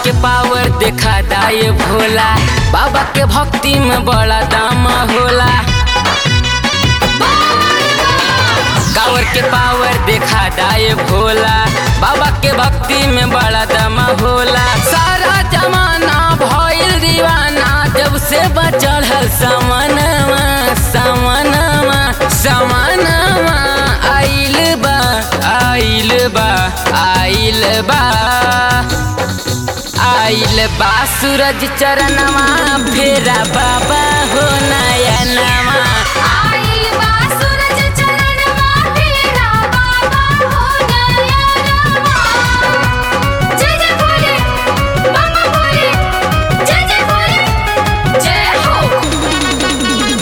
के पावर देखा दाए भोला बाबा के भक्ति में बड़ा दाम होला कावर के पावर देखा दाए भोला बाबा के भक्ति में बड़ा दम होला सारा जमाना भइल दीवाना जब से बचल है समनवा समनवा समनवा आइल बा आइल बा आइल बा आइल बा सूरज चरणवा फेरा बाबा हो नयनवा आइल बा सूरज चरणवा फेरा बाबा हो नयनवा जय जय भोले बाबा भोले जय जय भोले जय हो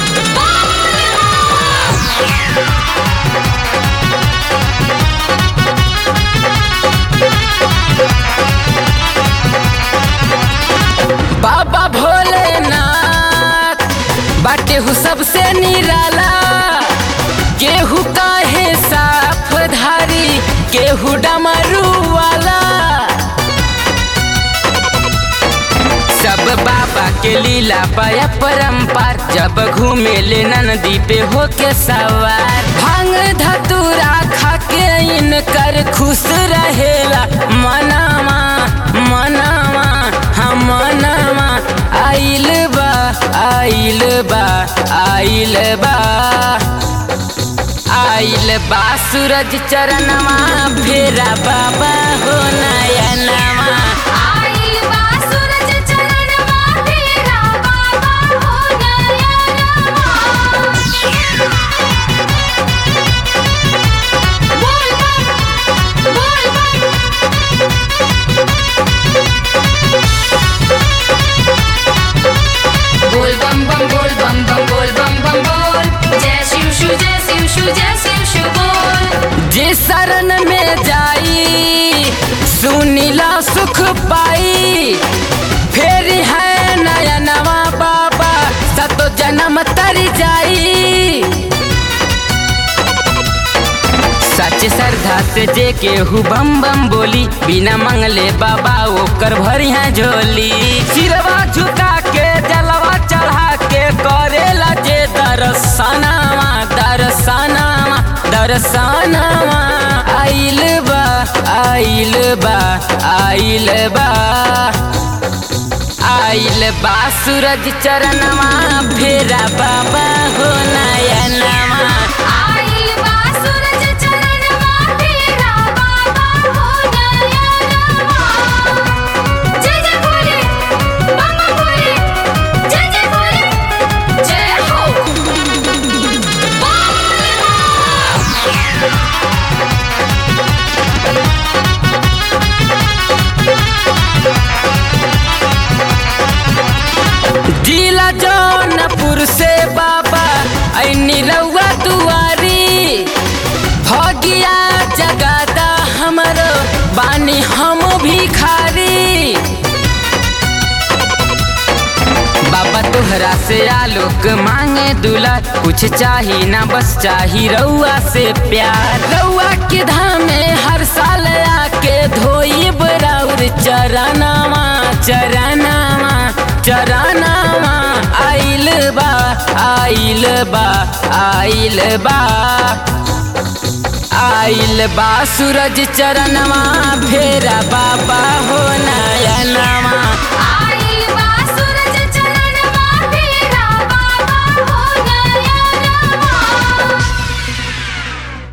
बाबा भोलेनाथ बाटे हु सबसे निराला केहू काहे साफ धारी केहू डमरू वाला सब बाबा के लीला पाया परम्पार जब घूमे ले नदी पे होके सवार भांग धतूरा खा के इनकर खुश रहेला मनावा मनावा हम मनावा आइल बा आइल बा आइल बा आइल बा सूरज चरणवा फेरा बाबा हो नयनवा आइल बा सूरज चरणवा फेरा बाबा हो नयनवा बोल बम बोल बम बोल बम बम बोल बम बम बोल बम बम बोल जय शिव शु जय शिव शु जय शिव शु बोल जे शरण में जाई सुनीला सुख पाई फेर है नयनवा बाबा सतो जन्म तर जाई सच श्रद्धा से जे केहू बम बम बोली बिना मंगले बाबा ओकर भरी है झोली सिरवा झुका के जलवा चढ़ा के करेला जे दर्शनवा दर्शनवा दर्शनवा आइल बा आइल बा आइल बा आइल बा सूरज चरणवा फेरा बाबा हो नयनवा आइल बा सूरज चरणवा फेरा बाबा हो नयनवा जय जय भोले बाबा भोले जय जय भोले जय हो जिला जौनपुर से बाबा ऐनी रउआ दुआरी भगिया जगादा हमरो बानी हम भिखारी बाबा तोहरा से आलोक मांगे दूल्हा कुछ चाही ना बस चाही रउआ से प्यार रउआ के धामे हर साल आके धोई बराउर चरनावा चरनावा चरनावा आइल बा आइल बा आइल बा आइल बा सूरज चरणवा फेरा बाबा हो